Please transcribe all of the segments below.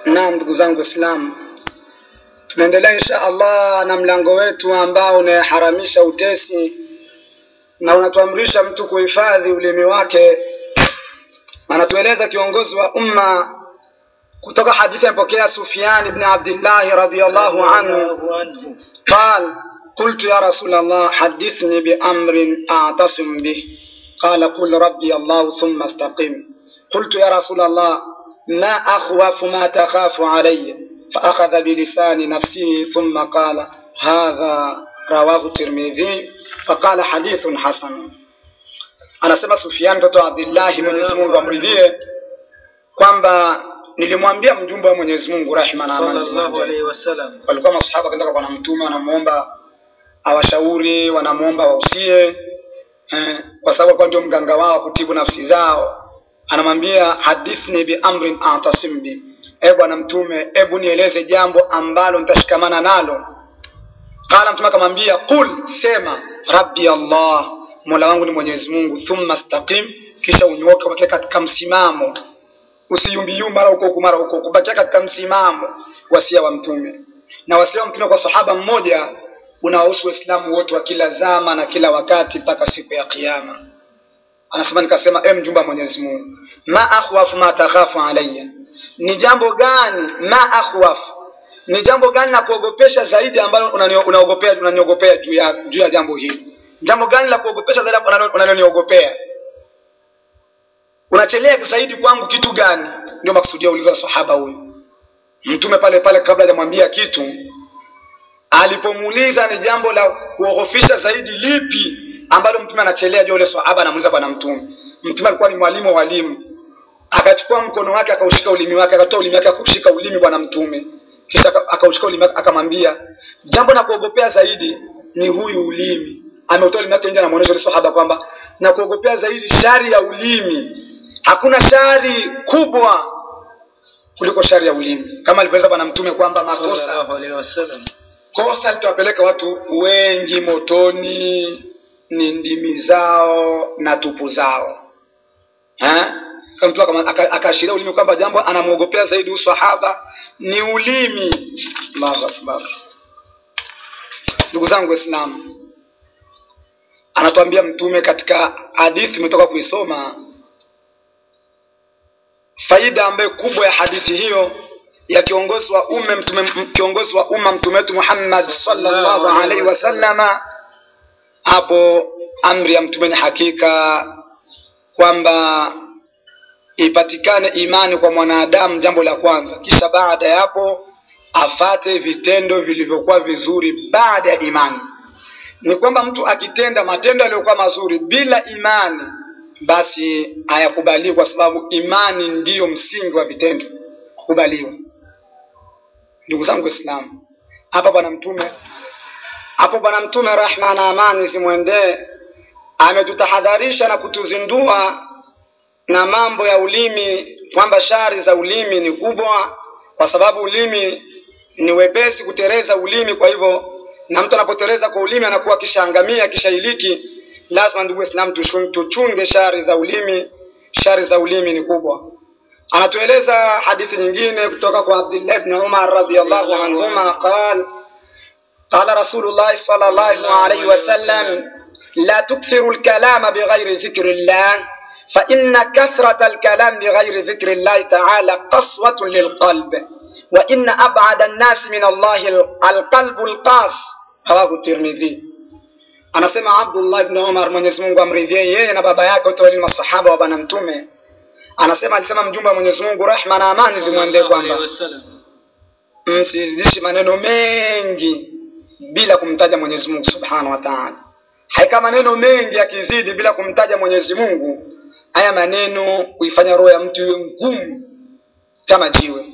Naam, ndugu zangu Waislamu, tunaendelea insha Allah na mlango wetu ambao unaharamisha utesi na unatuamrisha mtu kuhifadhi ulimi wake. Anatueleza kiongozi wa umma kutoka hadithi amepokea Sufyan ibn Abdullah radhiyallahu anhu قال قلت يا رسول الله حدثني بأمر أعتصم به قال قل ربي الله ثم استقم قلت يا رسول الله ما أخوف ما تخاف علي فأخذ بلسان نفسه ثم قال هذا رواه الترمذي فقال حديث حسن anasema Sufyan mtoto wa Abdillahi, Mwenyezi Mungu amridhie, kwamba nilimwambia mjumbe wa Mwenyezi Mungu rehma na amani sallallahu zimwendee. alaihi wasallam walikuwa masahaba kaenda kwa bwana mtume wanamuomba awashauri wanamuomba wausie eh, kwa sababu alikuwa ndio mganga wao wa kutibu nafsi zao anamwambia hadithni bi amrin atasim bi e bwana mtume hebu nieleze jambo ambalo nitashikamana nalo qala mtume akamwambia qul sema rabbi allah mola wangu ni mwenyezi mungu thumma staqim kisha unyoke ubakie katika msimamo usiyumbiyumba mara huko huku mara huko huku bakia katika msimamo wasia wa mtume na wasia wa mtume kwa sahaba mmoja unawahusu waislamu wote wa kila zama na kila wakati mpaka siku ya kiyama anasema nikasema e mjumba wa mwenyezi mungu ma akhwafu ma takhafu alayya ni jambo gani ma akhwafu ni jambo gani la kuogopesha zaidi ambalo unanio- unaogopea unaniogopea juu ya juu ya jambo hili jambo gani la kuogopesha zaidi unalo- unaloniogopea unachelea zaidi kwangu kitu gani ndio maksudia uliza sahaba huyu mtume pale pale kabla hajamwambia kitu alipomuuliza ni jambo la kuogofisha zaidi lipi ambalo mtume anachelea juu yule sahaba anamuuliza bwana mtume mtume alikuwa ni mwalimu wa walimu akachukua mkono wake akaushika ulimi wake akatoa ulimi wake akaushika ulimi bwana mtume kisha aka- akaushika ulimi wake akamwambia jambo la kuogopea zaidi ni huyu ulimi ameutoa ulimi wake nje anamuonyesha yule sahaba kwamba na kuogopea zaidi shari ya ulimi hakuna shari kubwa kuliko shari ya ulimi kama alivyoeleza bwana mtume kwamba makosa sallallahu alaihi wasallam kosa litawapeleka watu wengi motoni ni ndimi zao na tupu zao Ha? kama mtu akama- aka- akaashiria ulimi kwamba jambo anamwogopea zaidi huyu sahaba ni ulimi Allahu akbar ndugu zangu waislamu anatuambia mtume katika hadithi imetoka kuisoma faida ambayo kubwa ya hadithi hiyo ya kiongozi wa umma mtume m- kiongozi wa umma mtume wetu Muhammad sallallahu alaihi wasallama hapo amri ya mtume ni hakika kwamba ipatikane imani kwa mwanadamu jambo la kwanza kisha baada ya hapo afate vitendo vilivyokuwa vizuri baada ya imani ni kwamba mtu akitenda matendo yaliyokuwa mazuri bila imani basi hayakubaliwi kwa sababu imani ndiyo msingi wa vitendo kukubaliwa ndugu zangu waislamu hapa bwana mtume hapo bwana mtume rahma na amani zimwendee ametutahadharisha na kutuzindua na mambo ya ulimi kwamba shari za ulimi ni kubwa kwa sababu ulimi ni wepesi kutereza ulimi kwa hivyo na mtu anapotereza kwa ulimi anakuwa akishaangamia kishailiki lazima ndugu waislamu tushun- tuchunge shari za ulimi shari za ulimi ni kubwa anatueleza hadithi nyingine kutoka kwa abdullah ibn umar radiyallahu anhuma qal قال رسول الله صلى الله عليه وسلم لا تكثروا الكلام بغير ذكر الله فإن كثرة الكلام بغير ذكر الله تعالى قسوة للقلب وإن أبعد الناس من الله القلب القاس رواه الترمذي anasema abdullah ibn umar mwenyezi mungu amridhie yeye na baba yake wote wali masahaba wa bwana mtume anasema alisema mjumbe wa mwenyezi mungu rehma na amani zimwendee sallallahu kwamba alaihi wasallam msizidishi maneno mengi bila kumtaja mwenyezi mungu subhanahu wa taala haika maneno mengi yakizidi bila kumtaja mwenyezi mungu haya maneno kuifanya roho ya mtu iwe ngumu kama jiwe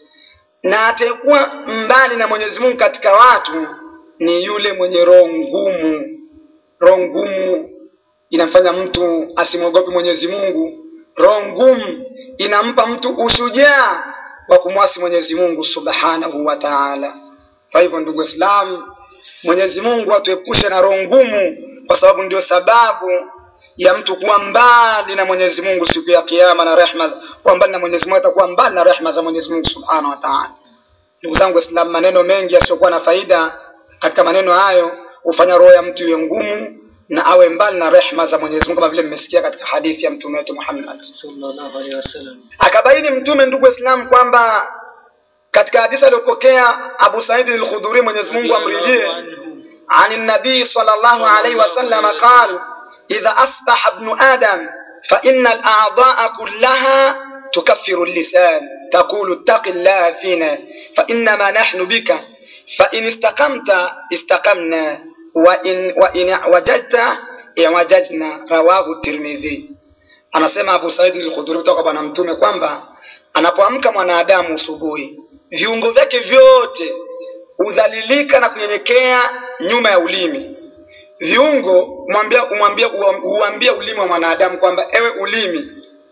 na atekuwa mbali na mwenyezi mungu katika watu ni yule mwenye roho ngumu roho ngumu inamfanya mtu asimwogope mwenyezi mungu roho ngumu inampa mtu ushujaa wa kumwasi mwenyezi mungu subhanahu wa taala kwa hivyo ndugu waislamu mwenyezi mungu atuepushe na roho ngumu kwa sababu ndio sababu ya mtu kuwa mbali na Mwenyezi Mungu siku ya Kiyama na rehma, kuwa mbali na Mwenyezi Mungu, atakuwa mbali na rehma za Mwenyezi Mungu Subhanahu wa Ta'ala. Ndugu zangu Waislamu, maneno mengi yasiyokuwa na faida katika maneno hayo hufanya roho ya mtu iwe ngumu na awe mbali na rehma za Mwenyezi Mungu, kama vile mmesikia katika hadithi ya mtume wetu Muhammad sallallahu alaihi wasallam. akabaini mtume ndugu waislamu kwamba katika hadithi aliyopokea abu saidi al-khudhuri mwenyezi mungu amridhie عن النبي صلى الله عليه وسلم قال إذا أصبح ابن آدم فإن الأعضاء كلها تكفر اللسان تقول اتق الله فينا فإنما نحن بك فإن استقمت استقمنا وإن, وإن اعوججت اعوججنا رواه الترمذي anasema abu saidi al-khudhuri kutoka bwana mtume kwamba anapoamka mwanadamu usubuhi viungo vyake vyote hudhalilika na kunyenyekea nyuma ya ulimi viungo umwambia umwambia uambia ulimi wa mwanadamu kwamba ewe ulimi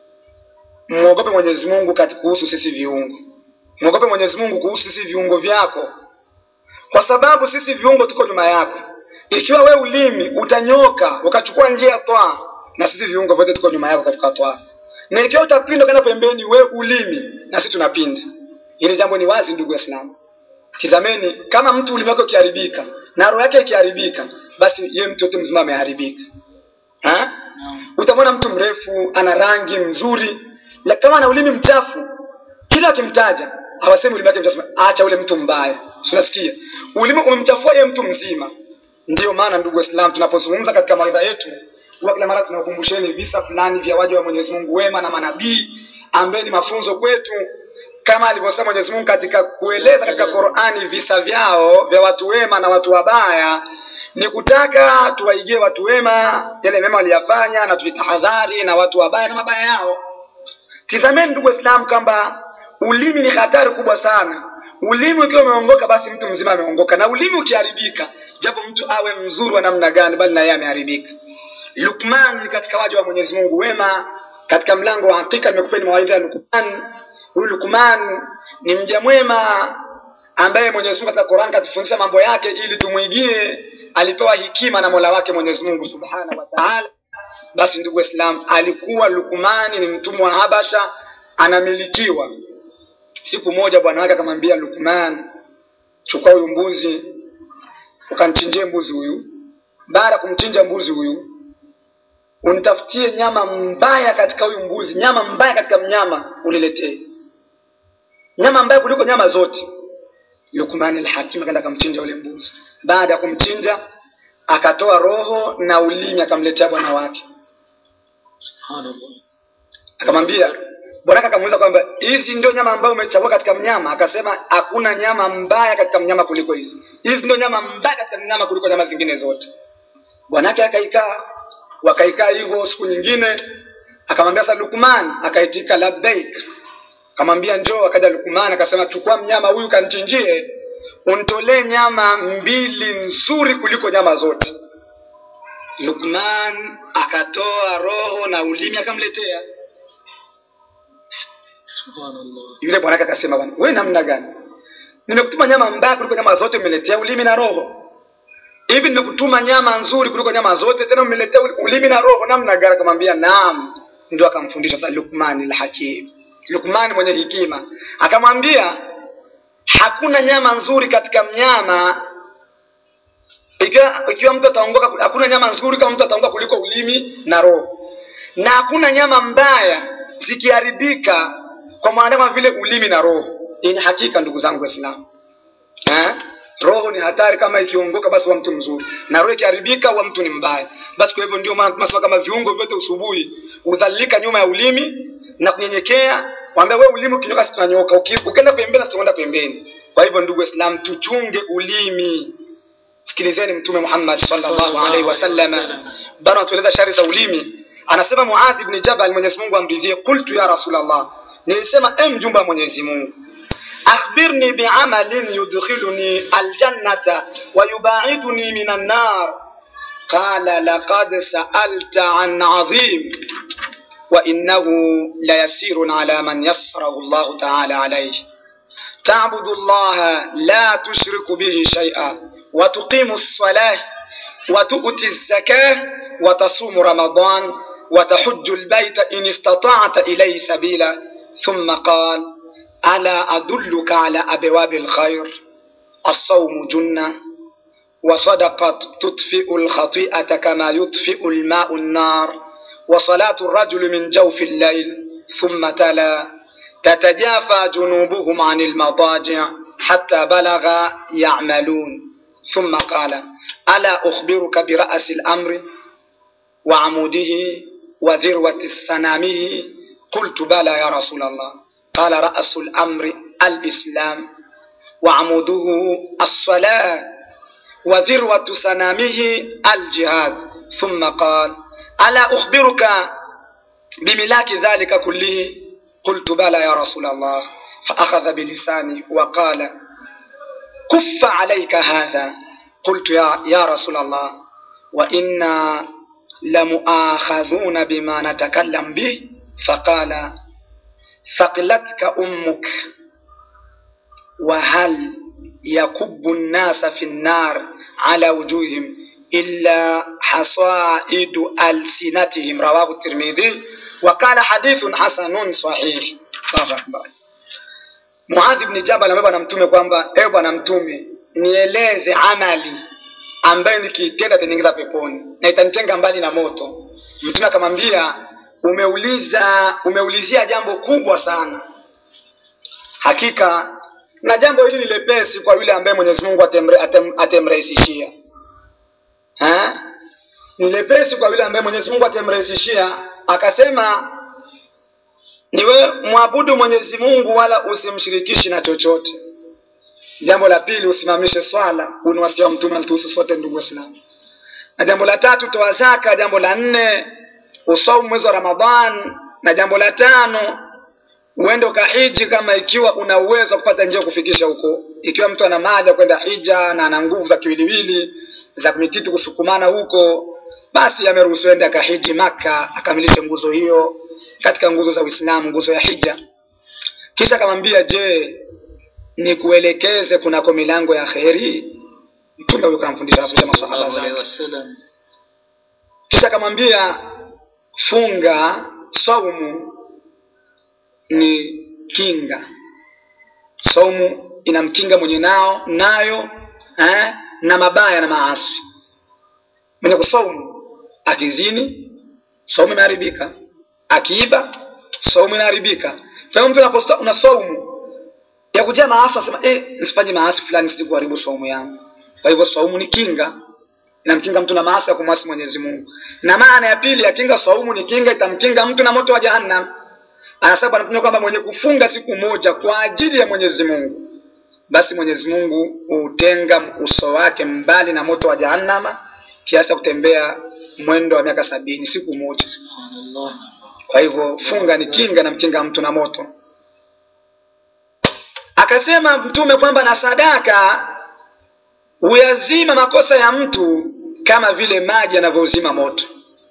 mwogope mwenyezi mungu kati kuhusu sisi viungo mwogope mwenyezi mungu kuhusu sisi viungo vyako kwa sababu sisi viungo tuko nyuma yako ikiwa we ulimi utanyoka ukachukua njia ya twaa na sisi viungo vyote tuko nyuma yako katika twaa na ikiwa utapinda ukaenda pembeni we ulimi na sisi tunapinda hili jambo ni wazi ndugu waislamu tizameni kama mtu ulimi wake ukiharibika na roho yake ikiharibika basi yeye mtu yote mzima ameharibika Ha? utamwona mtu mrefu ana rangi mzuri la kama ana ulimi mchafu kila akimtaja hawasemi ulimi wake mchafu acha ule mtu mbaya Si unasikia ulimi umemchafua yeye mtu mzima ndiyo maana ndugu waislamu tunapozungumza katika mawaidha yetu huwa kila mara tunakumbusheni visa fulani vya waja wa mwenyezi mungu wema na manabii ambaye ni mafunzo kwetu kama alivyosema Mwenyezi Mungu katika kueleza katika Qur'ani visa vyao vya watu wema na watu wabaya, ni kutaka tuwaigie watu wema yale mema waliyafanya na tujitahadhari na watu wabaya na mabaya yao. Tizameni ndugu Waislamu kwamba ulimi ni hatari kubwa sana. Ulimi ukiwa umeongoka, basi mtu mzima ameongoka, na ulimi ukiharibika, japo mtu awe mzuri wa namna gani, bali na yeye ameharibika. Lukman katika waja wa Mwenyezi Mungu wema, katika mlango wa hakika nimekupeni mawaidha ya Lukman huyu Lukman ni mja mwema ambaye Mwenyezi Mungu katika Qur'an katufundisha mambo yake ili tumwigie. Alipewa hikima na Mola wake Mwenyezi Mungu Subhanahu wa Ta'ala. Basi ndugu Waislamu, alikuwa Lukmani ni mtumwa wa Habasha, anamilikiwa. Siku moja bwana wake akamwambia Lukman, chukua huyu mbuzi ukanichinjie mbuzi huyu. Baada ya kumchinja mbuzi huyu, unitafutie nyama mbaya katika huyu mbuzi, nyama mbaya katika mnyama uniletee nyama mbaya kuliko nyama zote. Lukman al-Hakim akaenda akamchinja yule mbuzi. Baada ya kumchinja, akatoa roho na ulimi akamletea bwana wake, Subhanallah. akamwambia bwana wake akamuuliza kwamba hizi ndio nyama ambayo umechagua katika mnyama? Akasema hakuna nyama mbaya katika mnyama kuliko hizi, hizi ndio nyama mbaya katika mnyama kuliko nyama zingine zote. Bwana wake akaikaa, wakaikaa hivyo. Siku nyingine akamwambia sasa Lukman, akaitika labbaik akamwambia njoo. Akaja Lukman akasema, chukua mnyama huyu kanichinjie, unitolee nyama mbili nzuri kuliko nyama zote. Lukman akatoa roho na ulimi akamletea Subhanallah. yule. Bwana wake akasema, bwana wewe namna gani? Nimekutuma nyama mbaya kuliko nyama zote, umeletea ulimi na roho. Hivi nimekutuma nyama nzuri kuliko nyama zote, tena umeletea ulimi na roho, namna gani? Akamwambia naam. Ndio akamfundisha sasa Lukman al-Hakim Lukman mwenye hekima akamwambia, hakuna nyama nzuri katika mnyama ikiwa, ikiwa mtu ataongoka, hakuna nyama nzuri kama mtu ataongoka kuliko ulimi na roho, na hakuna nyama mbaya zikiharibika kwa mwanadamu kama vile ulimi na roho. Hii ni hakika, ndugu zangu Waislamu, eh? Roho ni hatari, kama ikiongoka basi wa mtu mzuri, na roho ikiharibika wa mtu ni mbaya. Basi kwa hivyo ndio maana tunasema kama viungo vyote usubuhi udhalilika nyuma ya ulimi na kunyenyekea. Mwambia wewe ulimi ukinyoka, sisi tunanyoka, ukienda pembeni, sisi tunaenda pembeni. Kwa hivyo ndugu Waislamu, tuchunge ulimi. Sikilizeni Mtume Muhammad sallallahu alaihi wasallam bana atueleza shari za ulimi. Anasema Muadh ibn Jabal, Mwenyezi Mungu amridhie, qultu ya Rasulullah, nilisema e mjumbe wa Mwenyezi Mungu, akhbirni biamalin yudkhiluni aljannata wa yubaiduni minan nar. Qala laqad sa'alta an adhim وإنه ليسير على من يسره الله تعالى عليه تعبد الله لا تشرك به شيئا وتقيم الصلاة وتؤتي الزكاة وتصوم رمضان وتحج البيت إن استطعت إليه سبيلا ثم قال ألا أدلك على أبواب الخير الصوم جنة وصدقة تطفئ الخطيئة كما يطفئ الماء النار وصلاة الرجل من جوف الليل ثم تلا تتجافى جنوبهم عن المضاجع حتى بلغ يعملون ثم قال ألا أخبرك برأس الأمر وعموده وذروة سنامه قلت بلى يا رسول الله قال رأس الأمر الإسلام وعموده الصلاة وذروة سنامه الجهاد ثم قال ألا أخبرك بملاك ذلك كله قلت بلى يا رسول الله فأخذ بلساني وقال كف عليك هذا قلت يا, يا رسول الله وإنا لمؤاخذون بما نتكلم به فقال ثقلتك أمك وهل يكب الناس في النار على وجوههم إلا حصائد ألسنتهم رواه الترمذي وقال حديث حسن صحيح الله أكبر Muadhi bni Jabal ambaye bwana mtume kwamba ewe bwana mtume nieleze amali ambayo nikiitenda itaniingiza peponi na itanitenga mbali na moto. Mtume akamwambia umeuliza umeulizia jambo kubwa sana. Hakika na jambo hili ni lepesi kwa yule ambaye Mwenyezi Mungu atemre, atem, atemrahisishia. Ha? Ni lepesi kwa yule ambaye Mwenyezi Mungu atemrahisishia. Akasema niwe mwabudu Mwenyezi Mungu wala usimshirikishi na chochote. Jambo la pili, usimamishe swala. Huu ni wasia wa Mtume anatuhusu sote, ndugu Waislamu. Na jambo la tatu, toa zaka. Jambo la nne, usaumu mwezi wa Ramadhan. Na jambo la tano, uende ukahiji kama ikiwa una uwezo wa kupata njia kufikisha huko. Ikiwa mtu ana mali ya kwenda hija na ana nguvu za kiwiliwili za mititi kusukumana huko, basi ameruhusiwa ende akahiji Maka akamilishe nguzo hiyo katika nguzo za Uislamu, nguzo ya hija. Kisha akamwambia, je, nikuelekeze kunako milango ya kheri? Mtume huyo kanamfundisha anafundisha masahaba sallallahu alaihi zake. wasallam Kisha akamwambia, funga, saumu ni kinga. Saumu inamkinga mwenye nao nayo eh, na mabaya na maasi. Mwenye kusaumu akizini, saumu imeharibika. Akiiba, saumu inaharibika. Kwa hiyo mtu unaposta una saumu ya kujaa maasi, unasema eh, nisifanye maasi fulani sije kuharibu saumu yangu. Kwa hivyo saumu ni kinga, inamkinga mtu na maasi ya kumwasi Mwenyezi Mungu. Na maana ya pili ya kinga saumu ni kinga, itamkinga mtu na moto wa Jahannam. Anasema Bwana Mtume kwamba mwenye kufunga siku moja kwa ajili ya Mwenyezi Mungu, basi Mwenyezi Mungu hutenga uso wake mbali na moto wa Jahannama kiasi cha kutembea mwendo wa miaka sabini siku moja. subhanallah Kwa hivyo funga ni kinga na mkinga mtu na moto. Akasema Mtume kwamba na sadaka huyazima makosa ya mtu kama vile maji yanavyozima moto,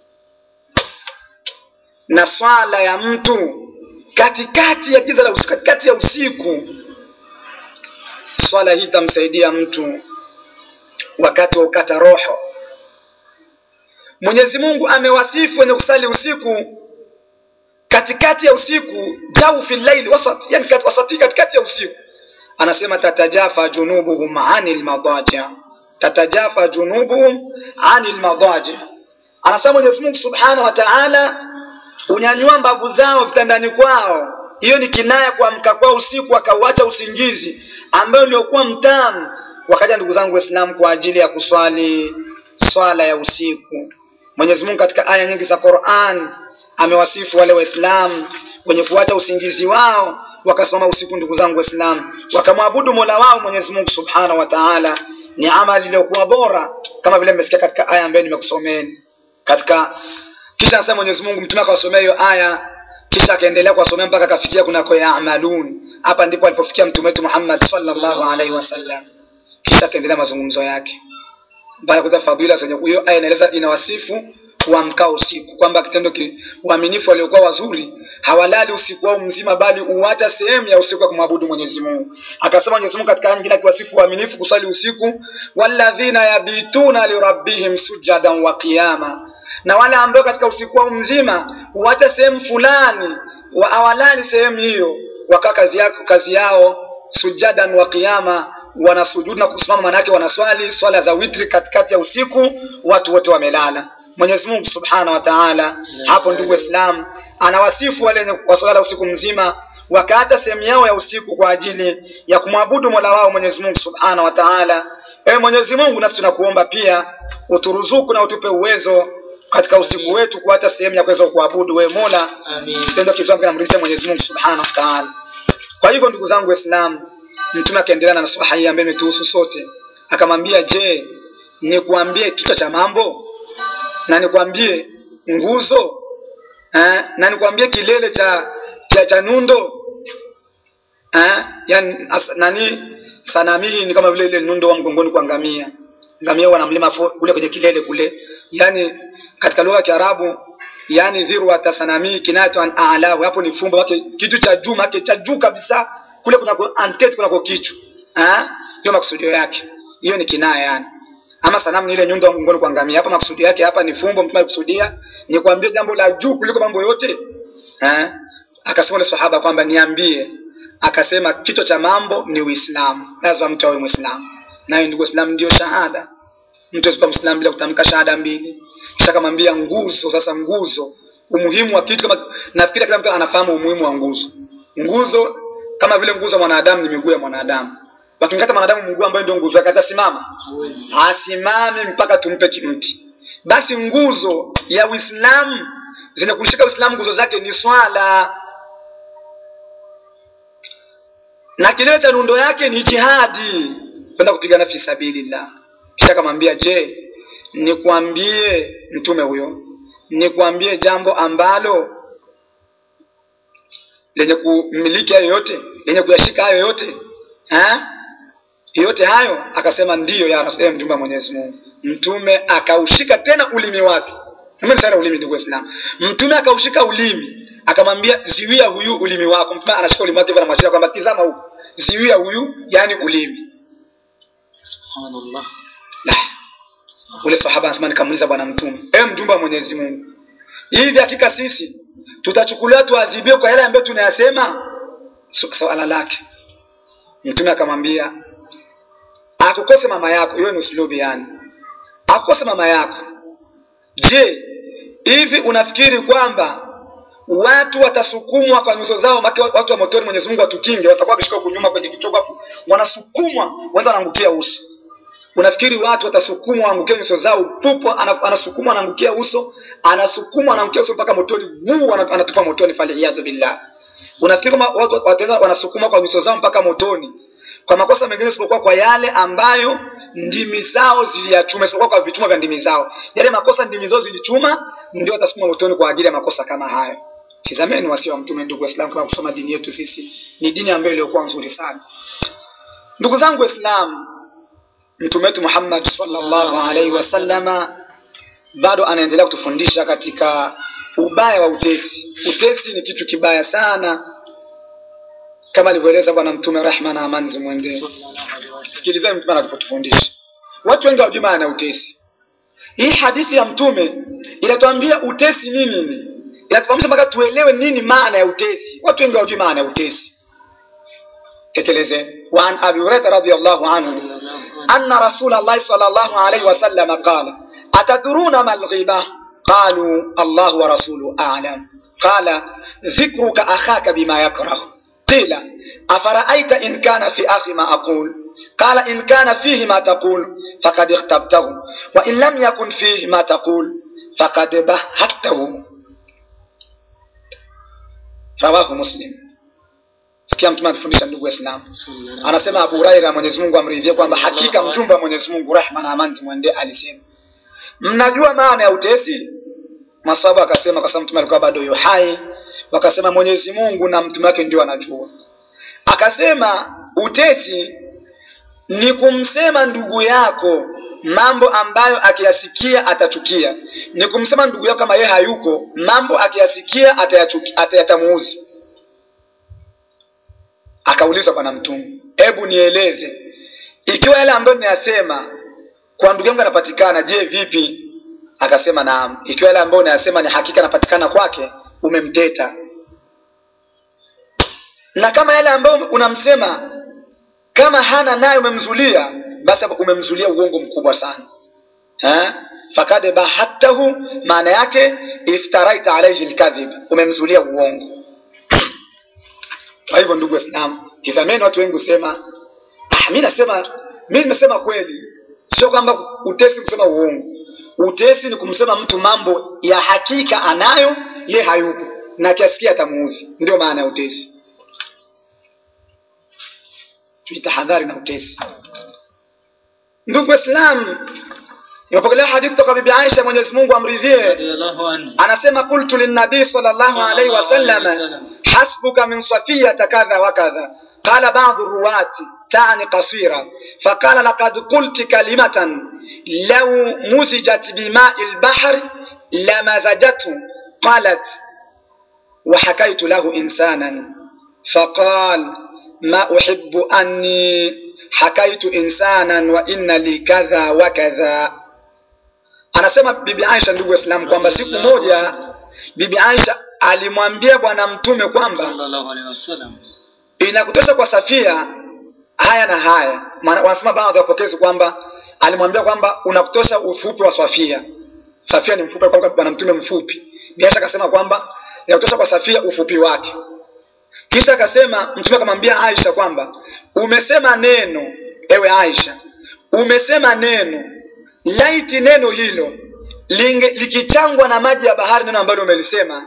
na swala ya mtu katikati ya giza la usiku, katikati ya usiku, swala hii itamsaidia mtu wakati wa ukata roho. Mwenyezi Mungu amewasifu wenye kusali usiku katikati ya usiku jaufi llaili wasat, yani kat, wasati katikati ya usiku anasema tatajafa junubuhum anil madaji, tatajafa junubuhum anil madaji. Anasema Mwenyezi Mungu subhanahu wa taala unyanyua mbavu zao vitandani kwao. Hiyo ni kinaya kuamka kwao usiku wakauacha usingizi ambayo uliokuwa mtamu, wakaja ndugu zangu Waislamu kwa ajili ya kuswali swala ya usiku. Mwenyezi Mungu katika aya nyingi za Qur'an amewasifu wale Waislamu wenye kuacha usingizi wao wakasimama usiku, ndugu zangu Waislamu, wakamwabudu Mola wao Mwenyezi Mungu Subhanahu wa Ta'ala. Ni amali iliyokuwa bora, kama vile mmesikia katika aya ambayo nimekusomeni katika. Kisha anasema Mwenyezi Mungu, mtume akawasomea hiyo aya, kisha akaendelea kuwasomea mpaka akafikia kunako yaamalun. Hapa ndipo alipofikia mtume wetu Muhammad sallallahu alaihi wasallam, kisha akaendelea mazungumzo yake baada ya kuta fadhila zenye hiyo aya inaeleza inawasifu kuamkao usiku kwamba kitendo ki waaminifu waliokuwa wazuri hawalali usiku wao mzima bali uacha sehemu ya usiku wa kumwabudu Mwenyezi Mungu. Akasema Mwenyezi Mungu katika aya nyingine akiwasifu waaminifu kusali usiku, walladhina yabituna lirabbihim sujadan wa qiyama, na wale ambao katika usiku wao mzima huacha sehemu fulani wa awalali sehemu hiyo wakawa kazi, yako, kazi yao sujadan wa qiyama wanasujudu na kusimama manake wanaswali swala za witri katikati ya usiku watu wote wamelala mwenyezi mungu subhanahu wa taala hapo ndugu islam anawasifu wale wenye wasolala usiku mzima wakaacha sehemu yao ya usiku kwa ajili ya kumwabudu mola wao mwenyezi mungu subhanahu wa taala ewe mwenyezi mungu nasi tunakuomba pia uturuzuku na utupe uwezo katika usiku wetu kuacha sehemu ya kuweza kuabudu wewe mola Amin. kitendo kizuri kinamridhisha mwenyezi mungu subhanahu wa taala kwa hivyo ndugu zangu waislamu mtume akaendelea na nasaha hii ambayo imetuhusu sote akamwambia je nikuambie kichwa cha mambo na nikwambie nguzo eh, na nikwambie kilele cha cha, cha nundo eh, yani as, nani sanamihi ni kama vile ile nundo wa mgongoni kwa ngamia ngamia wana mlima fo- kule kwenye kilele kule yani katika lugha ya kiarabu yani dhirwata sanamihi kinayatu an alahu hapo ni fumbo wake kitu cha juu make cha juu kabisa kule kunako antete kunako kichwa eh, ndio makusudio yake hiyo ni kinaya yani ama sanamu ni ile nyundo ya mgongoni kwa ngamia hapa makusudi yake hapa ni fumbo mtume alikusudia ni kuambia jambo la juu kuliko mambo yote eh? akasema ule sahaba kwamba niambie akasema kichwa cha mambo ni uislamu lazima mtu awe mwislamu nayo ndugu waislamu ndio shahada mtu asikuwa mwislamu bila kutamka shahada mbili kisha akamwambia nguzo sasa nguzo umuhimu wa kitu kama nafikiri kila mtu anafahamu umuhimu wa nguzo nguzo kama vile nguzo ya mwanadamu ni miguu ya mwanadamu wakimkata mwanadamu mguu ambayo ndio nguzo yake atasimama Hawezi. asimame mpaka tumpe kimti basi nguzo ya uislamu zenye kushika uislamu nguzo zake ni swala na kilele cha nundo yake ni jihadi kwenda kupigana fi sabilillah kisha akamwambia je nikwambie mtume huyo nikwambie jambo ambalo lenye kumiliki hayo yote lenye kuyashika hayo yote ha? yote hayo akasema ndiyo ya Rasul- ewe mtume wa mwenyezi mungu mtume akaushika tena ulimi wake Mimi sana ulimi ndugu waislamu mtume akaushika ulimi akamwambia ziwia huyu ulimi wako mtume anashika ulimi wake hivyo anamwachia kwamba tizama huku ziwia huyu yani ulimi Subhanallah. La. ule sahaba anasema nikamuuliza bwana mtume ewe mjumbe wa mwenyezi mungu hivi hakika sisi tutachukuliwa tuadhibiwe kwa yale ambayo tunayasema Su- swala lake mtume akamwambia akukose mama yako hiyo ni uslubi yani akukose mama yako je hivi unafikiri kwamba watu watasukumwa kwa nyuso zao make watu wa motoni mwenyezi mungu watukinge watakuwa wakishika huku nyuma kwenye kichoko afu wanasukumwa wenda wanaangukia uso unafikiri watu watasukumwa waangukia nyuso zao pupo ana- anasukumwa anaangukia uso anasukumwa anaangukia uso mpaka motoni wuu ana- anatupa motoni faliyadhu billah unafikiri kama watu wataenda wanasukuma kwa nyuso zao mpaka motoni kwa makosa mengine isipokuwa kwa yale ambayo ndimi zao ziliyachuma isipokuwa kwa vichuma vya ndimi zao yale makosa ndimi zao zilichuma ndio watasukuma motoni kwa ajili ya makosa kama hayo tizameni wasia wa mtume ndugu waislamu kama kusoma dini yetu sisi ni dini ambayo iliyokuwa nzuri sana ndugu zangu waislamu mtume wetu muhammad sallallahu alaihi wasallama bado anaendelea kutufundisha katika ubaya wa utesi utesi ni kitu kibaya sana kama alivyoeleza bwana mtume rehma na amani zimwendee Sallallahu alaihi wasallam. sikilizeni mtume anavyotufundisha watu wengi hawajui maana ya utesi hii hadithi ya mtume inatuambia utesi ni nini inatufahamisha mpaka tuelewe nini maana ya utesi watu wengi hawajui maana ya utesi tekeleze waan abi hurairata radiallahu anhu أن رسول الله صلى الله عليه وسلم قال أتدرون ما الغيبة قالوا الله ورسوله أعلم قال ذكرك أخاك بما يكره قيل أفرأيت إن كان في أخي ما أقول قال إن كان فيه ما تقول فقد اغتبته وإن لم يكن فيه ما تقول فقد بهته رواه مسلم sikia mtume anatufundisha ndugu waislamu Sallallahu anasema abu huraira mwenyezi mungu amridhie kwamba hakika mjumbe wa mwenyezi mungu rehma na amani zimwendee alisema mnajua maana ya utesi maswahaba wakasema kwa sababu mtume alikuwa bado yu hai wakasema mwenyezi mungu na mtume wake ndio anajua akasema utesi ni kumsema ndugu yako mambo ambayo akiyasikia atachukia ni kumsema ndugu yako kama yeye hayuko mambo akiyasikia atayachuki- atayatamuuzi akaulizwa bwana mtume hebu nieleze ikiwa yale ambayo ninayasema kwa ndugu yangu anapatikana je vipi akasema naam ikiwa yale ambayo unayasema ni hakika anapatikana kwake umemteta na kama yale ambayo unamsema kama hana naye umemzulia basi hapo umemzulia uongo mkubwa sana ha? fakad bahatahu maana yake iftaraita alaihi lkadhib umemzulia uongo kwa hivyo ndugu waislamu tizameni watu wengi husema ah, mi nasema mi nimesema kweli sio kwamba utesi kusema uongo utesi ni kumsema mtu mambo ya hakika anayo ye hayupo na kiasikia atamuudhi ndio maana ya utesi tujitahadhari na utesi ndugu waislamu imepokelea hadithi toka bibi aisha mwenyezi mungu amridhie radiyallahu anhu anasema qultu linnabii sallallahu alaihi wasallam hasbuka min safiyata kadha wa kadha qala badu ruwati tani qasira faqala laqad qulti kalimatan law muzijat bimai lbahri lamazajathu qalat وحكيت له إنسانا فقال ما أحب أني حكيت إنسانا وإن لي كذا وكذا anasema bibi aisha ndugu waislamu kwamba siku moja bibi aisha alimwambia bwana mtume kwamba sallallahu alaihi wasallam inakutosha kwa safia haya na haya maana wanasema baadhi ya wapokezi kwamba alimwambia kwamba unakutosha ufupi wa safia safia ni mfupi alikuwa bwana mtume mfupi biasha akasema kwamba inakutosha kwa safia ufupi wake kisha akasema mtume akamwambia aisha kwamba umesema neno ewe aisha umesema neno laiti neno hilo linge, likichangwa na maji ya bahari neno ambalo umelisema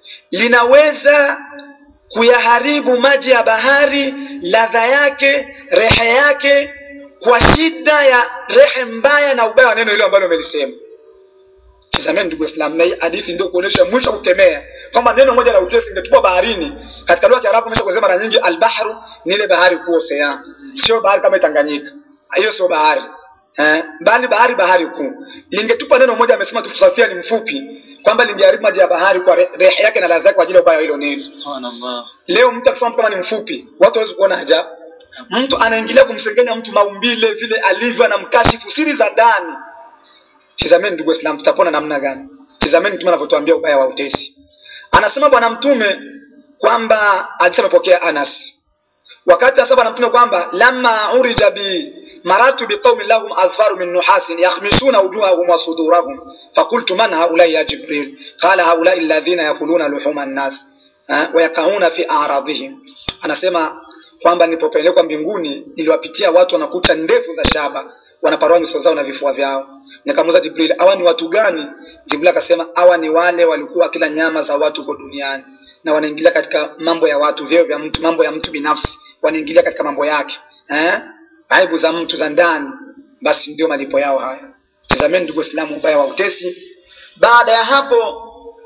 linaweza kuyaharibu maji ya bahari ladha yake rehe yake kwa shida ya rehe mbaya na ubaya wa neno hilo ambalo umelisema tizameni ndugu islam na hii hadithi ndio kuonyesha mwisho wa kukemea kwamba neno moja la utesi ingetupwa baharini katika lugha ya kiarabu imesha kusema mara nyingi albahru ni ile bahari kuu osean sio bahari kama tanganyika hiyo sio bahari eh, bali bahari bahari kuu lingetupa neno moja amesema tusafia ni mfupi kwamba lingeharibu maji ya bahari kwa re- rehe yake na ladha yake kwa ajili ya ubaya wa hilo neno subhanallah leo mtu akisema mtu kama ni mfupi watu hawezi kuona ajabu mtu anaingilia kumsengenya mtu maumbile vile alivyo anamkashifu siri za ndani tizameni ndugu islam tutapona namna gani tizameni mtume anavyotuambia ubaya wa utesi anasema bwana mtume kwamba hadithi amepokea anas wakati anasema bwana mtume kwamba lama urija bi maratu biqaumin lahum azfaru min nuhasin yakhmishuna wujuhahum wa sudurahum fakultu man haulai ya jibril qala haulai alladhina yakuluna luhuma nnas eh, wayakauna fi aradhihim anasema kwamba nilipopelekwa mbinguni niliwapitia watu wanakucha ndefu za shaba wanaparua nyuso zao na vifua vyao nikamuuza jibril hawa ni watu gani jibril akasema hawa ni wale walikuwa kila nyama za watu huko duniani na wanaingilia katika mambo ya watu vyeo vya mtu mambo ya mtu binafsi wanaingilia katika mambo yake eh? aibu za mtu za ndani basi ndio malipo yao haya tazameni ndugu waislamu ubaya wa utesi baada ya hapo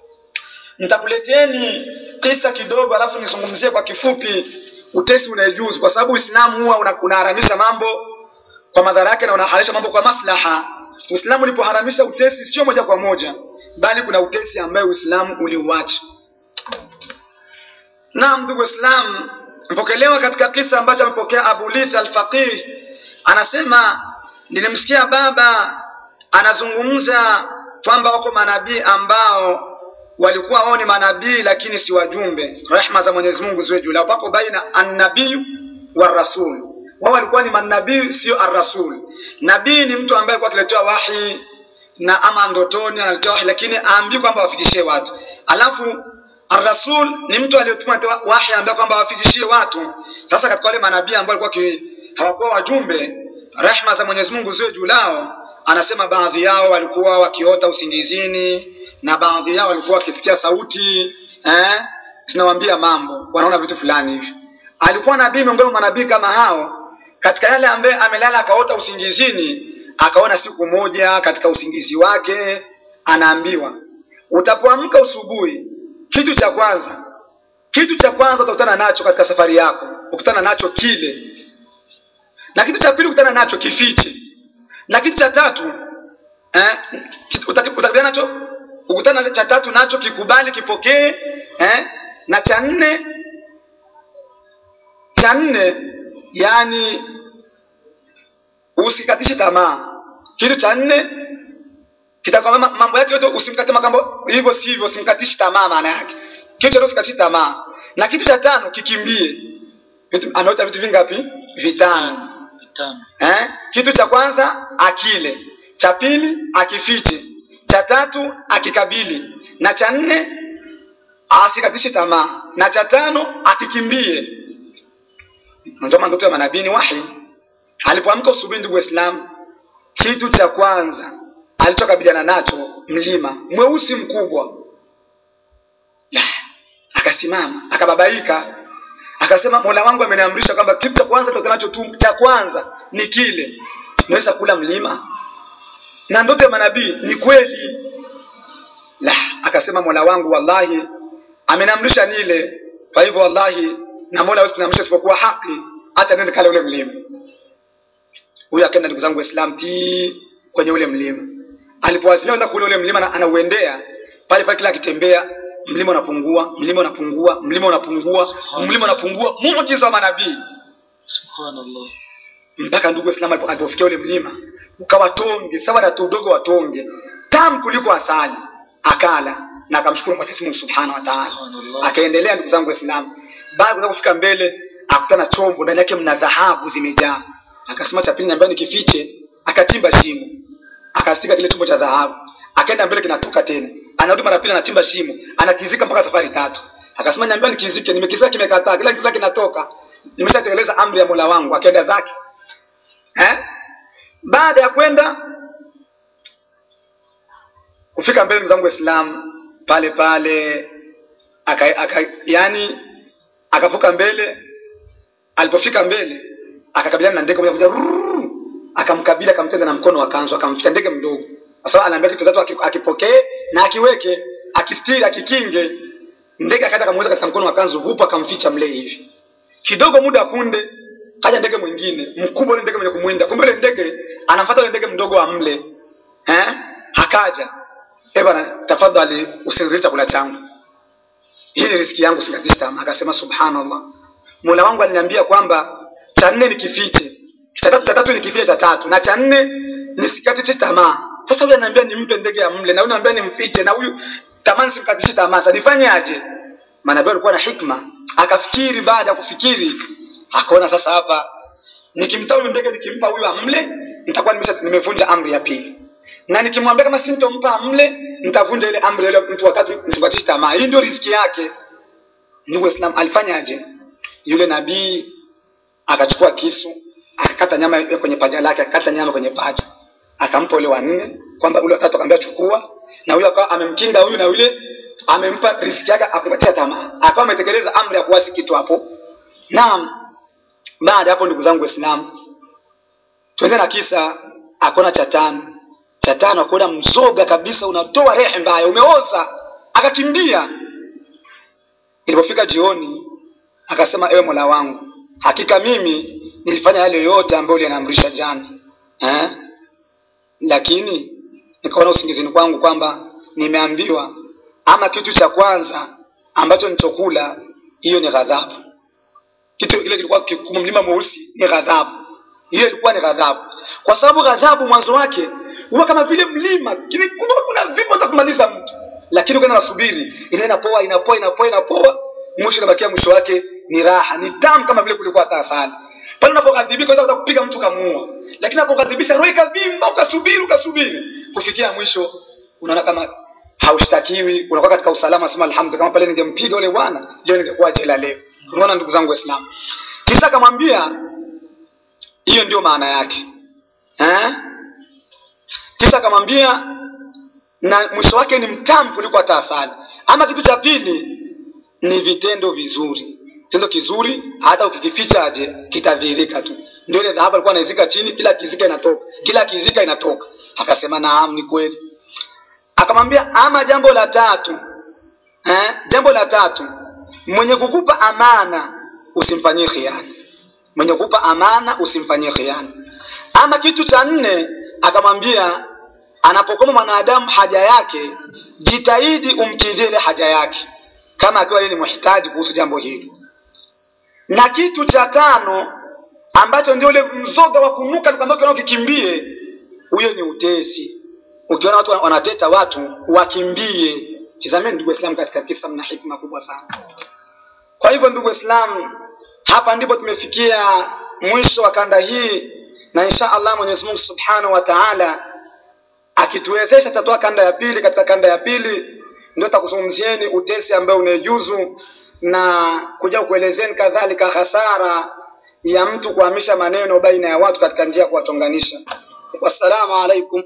nitakuleteni kisa kidogo alafu nizungumzie kwa kifupi utesi unaejuzu kwa sababu uislamu huwa una- unaharamisha mambo kwa madhara yake na unahalalisha mambo kwa maslaha uislamu ulipoharamisha utesi sio moja kwa moja bali kuna utesi ambayo uislamu uliuacha naam ndugu waislamu mpokelewa katika kisa ambacho amepokea abu lith alfaqih anasema nilimsikia baba anazungumza kwamba wako manabii ambao walikuwa wao ni manabii lakini si wajumbe rehma za mwenyezi mungu ziwe juu lao pako baina annabiyu warasul wao walikuwa ni manabii sio arrasul nabii ni mtu ambaye alikuwa akiletewa wahi na ama ndotoni analetewa wahi lakini aambii kwamba wafikishie watu alafu arrasul ni mtu aliyetuma letewa wahi ambaye kwamba wafikishie watu sasa katika wale manabii ambao walikuwa ki- hawakuwa wajumbe rehma za mwenyezi mungu ziwe juu lao anasema baadhi yao walikuwa wakiota usingizini na baadhi yao walikuwa wakisikia sauti eh, zinawambia mambo wanaona vitu fulani hivi alikuwa nabii miongoni mwa manabii kama hao katika yale ambaye amelala akaota usingizini akaona siku moja katika usingizi wake anaambiwa utapoamka usubuhi kitu cha kwanza kitu cha kwanza utakutana nacho katika safari yako ukutana nacho kile na kitu cha pili ukutana nacho kifiche na kitu cha tatu eh, utaki- utakutana nacho ukutana na cha tatu nacho kikubali kipokee eh, na cha nne cha nne yani usikatishe tamaa kitu cha nne kitakwambia mambo yake yote usimkate makambo hivyo sivyo usimkatishi tamaa maana yake kitu cha usikatishi tamaa na kitu cha tano kikimbie vitu ameota vitu vingapi vitano Vitano. eh? kitu cha kwanza akile cha pili akifiche cha tatu akikabili na cha nne asikatishe tamaa na cha tano akikimbie ndio maana ndoto ya manabii ni wahi alipoamka usubuhi ndugu waislamu kitu cha kwanza alichokabiliana nacho mlima mweusi mkubwa La, akasimama akababaika akasema mola wangu ameniamrisha kwamba kitu cha kwanza tutanacho tu cha kwanza ni kile naweza kula mlima na ndoto ya manabii ni kweli la akasema mola wangu wallahi ameniamrisha nile kwa hivyo wallahi na mola hawezi kuniamrisha isipokuwa haki acha nende kale ule mlima huyu akaenda ndugu zangu waislam ti kwenye ule mlima alipowazimia kwenda kule ule mlima na anauendea pale pale kila akitembea mlima unapungua mlima unapungua mlima unapungua mlima unapungua muujiza wa manabii Subhanallah. mpaka ndugu waislamu alipo- alipofikia ule mlima ukawa tonge sawa na tudogo wa tonge tamu kuliko asali akala na akamshukuru mwenyezi mungu subhanahu wa taala Subhanallah. akaendelea ndugu zangu waislamu baada ya kufika mbele akutana chombo ndani yake mna dhahabu zimejaa akasema cha pili niambia nikifiche akachimba shimo akasika kile chombo cha dhahabu akaenda mbele kinatoka tena anarudi mara pili anachimba shimo anakizika mpaka safari tatu akasema niambia nikizike nimekizika kimekataa kila kizika kinatoka nimeshatekeleza amri ya mola wangu akaenda zake eh? baada ya kwenda kufika mbele mzangu waislamu pale pale aka, aka, yani akavuka mbele alipofika mbele akakabiliana na ndege moja moja rrrr, akamkabili akamtega na mkono wa kanzu akamficha ndege mdogo kwa sababu anaambia kitu tatu aki- akipokee na akiweke akistiri akikinge ndege akaenda akamweza katika mkono wa kanzu vupo akamficha mle hivi kidogo muda punde kaja ndege mwingine mkubwa ule ndege mwenye kumwinda kumbe ule ndege anamfuata ule ndege mdogo wa mle eh akaja eh bana tafadhali usinzilie chakula changu hii ni riziki yangu sikatishi tamaa akasema subhanallah mola wangu aliniambia kwamba cha nne nikifiche cha tatu cha tatu nikifiche cha tatu na cha nne nisikatishe tamaa sasa huyu ananiambia nimpe ndege ya mle na huyu ananiambia nimfiche na huyu tamani simkatishi tamaa sasa nifanyaje manabii alikuwa na hikma akafikiri baada ya kufikiri akaona sasa hapa nikimtoa huyu ndege nikimpa huyu amle nitakuwa nimesha nimevunja amri ya pili na nikimwambia kama sintompa amle nitavunja ile amri ya yule mtu wakati nisikatishi tamaa hii ndio riziki yake ndugu islam alifanyaje yule nabii akachukua kisu akakata nyama ya kwenye paja lake akakata nyama kwenye paja akampa ule wa nne kwamba ule watatu akamwambia chukua na huyo akawa amemkinga huyu na yule amempa riziki yake akupatia tamaa akawa ametekeleza amri ya kuwasi kitu hapo naam baada ya hapo ndugu zangu waislamu twende na kisa akona cha tano cha tano akona mzoga kabisa unatoa rehe mbaya umeoza akakimbia ilipofika jioni akasema ewe mola wangu hakika mimi nilifanya yale yote ambayo uliniamrisha jana eh? lakini nikaona usingizini kwangu kwamba nimeambiwa ama kitu cha kwanza ambacho nichokula hiyo ni ghadhabu kitu ile kilikuwa kikubwa mlima mweusi ni ghadhabu hiyo ilikuwa ni ghadhabu kwa sababu ghadhabu mwanzo wake huwa kama vile mlima kile kuna kuna vipo hata kumaliza mtu lakini ukienda nasubiri ile inapoa inapoa inapoa inapoa mwisho inabakia mwisho wake ni raha ni tamu kama vile kulikuwa hata asali pale unapoghadhibika unaweza kupiga mtu kamuua lakini unapoghadhibisha roho ikavimba ukasubiri ukasubiri kufikia mwisho unaona kama haushtakiwi unakuwa katika usalama sema alhamdulillah kama pale ningempiga yule bwana leo ningekuwa jela leo unaona ndugu zangu waislamu kisha akamwambia hiyo ndio maana yake eh? kisha akamwambia na mwisho wake ni mtamu kuliko hata asali ama kitu cha pili ni vitendo vizuri kitendo kizuri hata ukikificha aje kitadhihirika tu ndio ile dhahabu alikuwa anaizika chini kila kizika inatoka kila kizika inatoka akasema naam ni kweli akamwambia ama jambo la tatu eh? jambo la tatu mwenye kukupa amana usimfanyie khiana mwenye kukupa amana usimfanyie khiana ama kitu cha nne akamwambia anapokoma mwanadamu haja yake jitahidi umkidhie ile haja yake kama akiwa yeye ni mhitaji kuhusu jambo hilo na kitu cha tano ambacho ndio ule mzoga wa kunuka ambao ukikimbie huyo ni utesi ukiona watu wanateta watu wakimbie tizameni ndugu waislamu katika kisa mna hikma kubwa sana kwa hivyo ndugu waislamu hapa ndipo tumefikia mwisho wa kanda hii na insha allah mwenyezi mungu subhanahu wa taala akituwezesha tatoa kanda ya pili katika kanda ya pili ndio takuzungumzieni utesi ambayo unaejuzu na kuja kuelezeni kadhalika hasara ya mtu kuhamisha maneno baina ya watu katika njia ya kuwatonganisha wassalamu alaikum